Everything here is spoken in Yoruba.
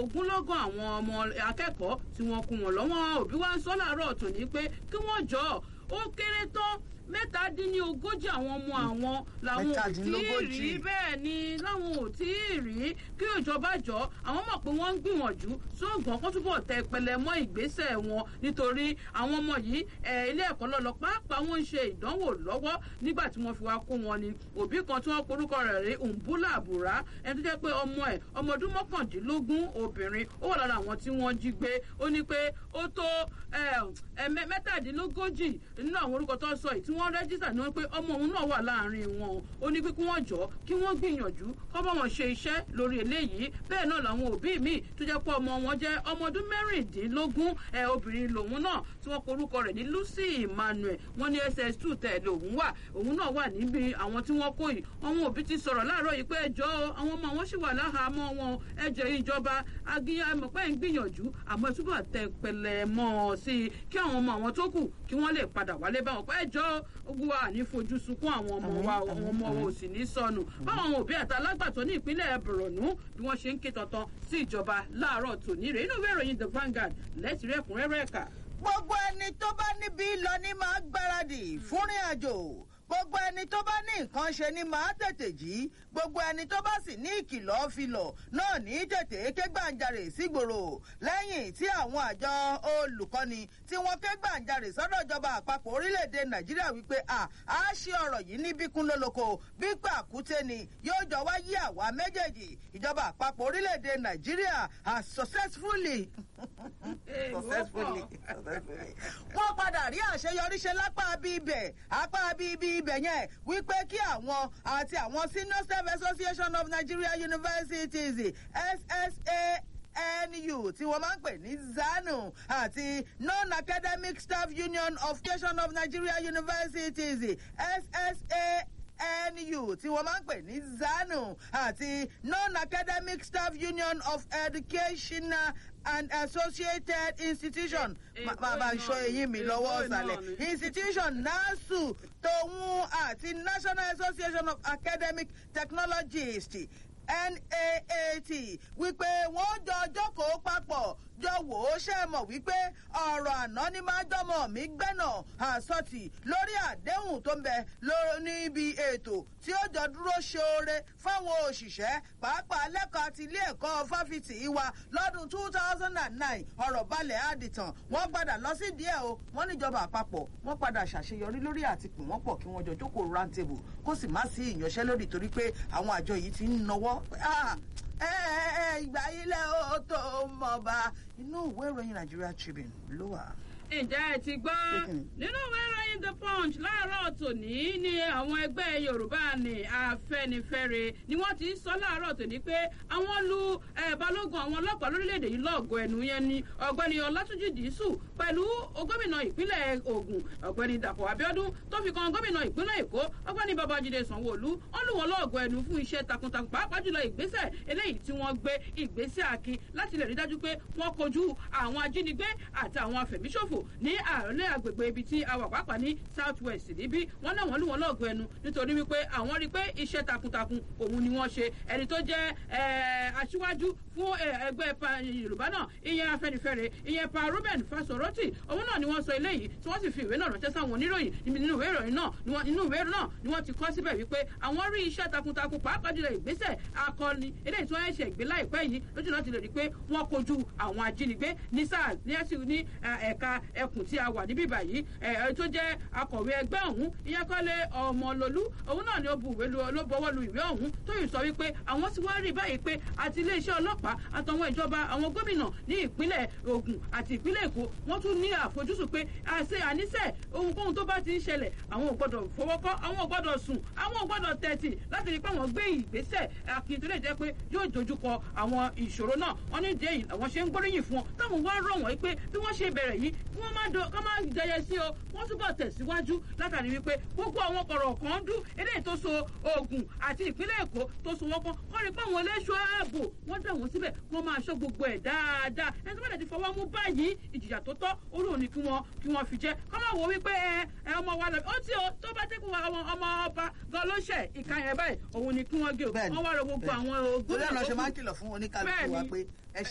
ogúnlọ́gọ̀ àwọn ọmọ akẹ́kọ̀ọ́ tí wọ́n kú wọn lọ́wọ́ òbí wa ń sọ láàárọ̀ tòní pé kí wọ́n jọ ó kéré tán mẹ́tàdínlógójì àwọn ọmọ àwọn làwọn ò tí ì rí Mẹ́tàdínlógójì. bẹ́ẹ̀ ni láwọn ò tí ì rí kí ìjọba jọ àwọn mọ̀ pé wọ́n ń gbìyànjú sóògùn kó túbọ̀ tẹ pẹlẹ mọ́ ìgbésẹ̀ wọn nítorí àwọn ọmọ yìí ẹ̀, ilé ẹ̀kọ́ lọ́lọ́ pàápàá wọ́n ń ṣe ìdánwò lọ́wọ́ nígbà tí wọ́n fi wá kó wọn ni òbí kan tí wọ́n porúkọ rẹ̀ rí Umbula Àbúrá ẹni tó jẹ́ pé ọmọ ẹ̀ ọmọ ọdún mọ́kàndínlógún obìnrin ó wà lára àwọn tí wọ́n jí gbé ó ní pé ó tó ẹ̀, ẹ̀, mẹ́- mẹ́tàdínlógójì nínú àwọn orúkọ tó ń sọ yìí tí wọ́n rẹ́jísà ní wọ́n pé ọmọ òun náà wà láàrin wọn ó ní pé kí wọ́n jọ kí wọ́n gbìyànjú kọ́ bá wọn ṣe iṣẹ́ lórí eléyìí bẹ́ẹ̀ náà làwọn òbí míì tó jẹ́ pé ọmọ wọn jẹ́ ọmọ ọdún mẹ́rìndínlógún ẹ̀ obìnrin lòun náà tí wọ́n porúkọ rẹ̀ ní Lucy Emmanuel wọ́n ní ss2 tẹ̀lé òun wà òun náà wà níbi àwọn tí wọ́n kó yìí àwọn òbí ti sọ̀rọ̀ láàárọ̀ yìí pé ẹjọ́ àwọn ọmọ wọn sì wà láhàámọ́ wọn ẹjọ́ ìjọba agiyan ẹmọ̀ pé ń gbìyànjú àmọ́ ẹ túbọ̀ tẹ pẹlẹ mọ́ ọ sí i kí àwọn ọmọ àwọn tó kù kí wọ́n lè padà wálé báwọn pé ẹjọ́ ogun wa ní fojú sunkún àwọn ọmọ wa àwọn ọmọ wa ò sì ní sọnù báwọn òbí àti alágbàtọ́ ní ìpínlẹ̀ Borno bí wọ́n ṣe ń ké tantan sí ìjọba láàárọ̀ tòní rẹ̀ inú ìwé ìròyìn The Vanguard lẹ́tì rẹ̀ ẹ̀kúnrẹ́rẹ́ ẹ̀ka. gbogbo ẹni tó bá níbi lọ ní máa gbáradì fúnrin àjò gbogbo ẹni tó bá ní nǹkan ṣe ni máa tètè jí gbogbo ẹni tó bá sì ní ìkìlọ̀ filọ̀ náà ní tètè ké gbàǹjarè sígboro lẹ́yìn tí àwọn àjọ olùkọ́ni tí wọ́n ké gbàǹjarè sọ́dọ̀ ìjọba àpapọ̀ orílẹ̀-èdè nàìjíríà wípé à á ṣe ọ̀rọ̀ yìí ní bíkún lóloko bí pàkúté ni yóò jọ wá yí àwa méjèèjì ìjọba àpapọ̀ orílẹ̀-èdè nàìjíríà has successfully successfully wọ́n padà rí àṣeyọrí ṣe lápá bí ibẹ̀ apá bí ibi ibẹ̀ yẹn wípé kí àwọn àti àwọn senior staff association of nigeria universities ssanu tí wọ́n máa ń pè ní zanu àti non-academic staff union of education of nigeria universities ssa nu tí wọ́n máa ń pè ní zanu àti non-academic staff union of education and associated institution Eh, bàbá eh, ìṣọ náà ni, eyín mi eh, lọ́wọ́ eh, náà ọ̀sàlẹ̀ ni. institution nasu tòun àti national association of academic technologists naat wípé wọ́n jọ jókòó papọ̀ jọ wò ó ṣe mọ̀ wípé ọ̀rọ̀ àná ni máa jọmọ̀ mí gbẹ́nà àsọtì lórí àdéhùn tó ń bẹ ló- níbi ètò tí ó jọ dúró ṣoore fáwọn òṣìṣẹ́ pàápàá lẹ́kọ̀ọ́ àti ilé ẹ̀kọ́ fáfitì wa lọ́dún two thousand and nine ọ̀rọ̀ balẹ̀ àdìtàn wọ́n padà lọ sí díẹ̀ o wọ́n níjọba àpapọ̀ wọ́n padà ṣàṣeyọrí lórí àti pè wọ́n pọ̀ kí wọ́n jọ jókòó round table kó sì má sí ìyanṣẹ́lódì torí pé àwọn àjọ yìí ti ń nawọ́ Ah, ẹ ẹ ẹ ìgbà yìí lẹ́ ó tó mọ̀ bá inú ìwé ìròyìn Nigeria Tribune ló wà. ǹjẹ́ ẹ ti gbọ́ Kíni? nínú ìwé ìròyìn the punch láàárọ̀ tòní ni àwọn ẹgbẹ́ yorùbá ní afẹ́nifẹ́re ni wọ́n ti ń sọ láàárọ̀ tòní pé àwọn lu eh, balógun àwọn ọlọ́pàá lórílẹ̀‐èdè yìí lọ́ọ̀gọ́ ẹnu yẹn ni ọ̀gbẹ́ni ọlátúnjì dìísù pẹ̀lú gómìnà ìpínlẹ̀ ògùn ọ̀gbẹ́ni dàpọ̀ abíọ́dún tó fi kan gómìnà ìpínlẹ̀ èkó ọ̀gbẹ́ni babájídé sanwó-olú wọ́n lù wọ́n lọ́ọ̀gọ́ ẹnu fún iṣẹ́ takuntakun pàápàá jùlọ ìgbésẹ̀ eléyìí tí wọ́n gbé ìgbésẹ̀ akin láti lè rí dájú pé wọ́n kojú àwọn ajínigbé àti àwọn afẹ̀míṣòfò ní àárẹ̀ agbègbè ibi tí a wà pàápàá ní south west níbí wọ́n náà wọ́n lù wọ́n lọ́ọ̀gọ́ ẹnu nítorí wípé àwọn rí i pé iṣẹ́ takuntakun òun ni wọ́n ṣe ẹni tó jẹ́ eh, aṣíwájú fún eh, ẹgbẹ́ pa- yorùbá náà ìyẹn afẹnifẹre ìyẹn pa ruben fasoroti òun náà ni wọ́n sọ eléyìí tí wọ́n sì fi ìwé náà ránṣẹ́ sáwọn oníròyìn níbi nínú ìwé ìròyìn náà ni wọ́n- nínú ìwé náà ni wọ́n ti kọ́ síbẹ̀ wípé àwọn rí iṣẹ́ takuntakun pàápàá jùlọ ìgbésẹ̀ akọni eléyìí tí wọ́n ṣe ìgbé láìpẹ́ yìí lójú náà ti lè rí i pé wọ́n kojú àwọn ajínigbé ní sáà ní ẹ̀sìn ní eh, ẹ̀ka ẹkùn tí a wà níbí báyìí ẹ̀ ẹ̀ tó jẹ́ akọ̀wé ẹgbẹ́ ọ̀hún ìyẹn kọ́lé ọmọlólú òun náà ni ó bu ìwé lu ló bọwọ́ lu ìwé ọ̀hún tó yìí sọ wípé àwọn ti wá rí báyìí pé àti iléeṣẹ́ ọlọ́pàá àtàwọn ìjọba àwọn gómìnà ní ìpínlẹ̀ Ògùn àti ìpínlẹ̀ Èkó wọ́n tún ní àfojúsùn pé àṣẹ àníṣe ohunkóhun tó bá ti ń ṣẹlẹ̀ àwọn ò gbọ́dọ̀ fọwọ́kọ́ àwọn ò gbọ́dọ̀ sùn àwọn ò gbọ́dọ̀ tẹ̀tì láti rí pé àwọn gbé ìgbésẹ̀ akin tó lè jẹ́ pé yóò dojúkọ àwọn ìṣòro náà wọ́n ní ìdí èyí àwọn ṣe ń gbóríyìn fún wọn táwọn wá rọ̀ wọ́n pé bí wọ́n ṣe bẹ̀rẹ̀ yìí kí wọ́n má do- kán má jẹyẹ sí o wọ́n túbọ̀ tẹ̀síwájú látàrí wípé gbogbo àwọn kọ̀rọ̀ kan dún eléyìí tó so Ògùn àti ìpínlẹ̀ Èkó tó so wọ́n pọ̀ wọ́n rí pé àwọn eléṣọ́ ààbò wọ́n dà wọ́n síbẹ̀ wọ́n máa ṣọ́ gbogbo ẹ̀ dáadáa ẹni tó bá dẹ̀ ti fọwọ́ mú báyìí ìjìyà tó tọ́ orí òní kí wọ́n kí wọ́n fi jẹ́ kọ́ máa wò wípé ẹ ẹ ọmọ wa lọ ó tí o tó bá dẹ́kun àwọn ọmọ ọba gan ló ṣẹ̀ ìka yẹn báyìí òun ni kí wọ́n gé o Bẹ́ẹ̀ni, wọ́n wá rọ gbogbo bẹ́ẹ̀ni. àwọn torí gómìnà àná tó ṣe kù. máa ń kìlọ̀ fún oníkálukú wa Bẹ́ẹ̀ni. pé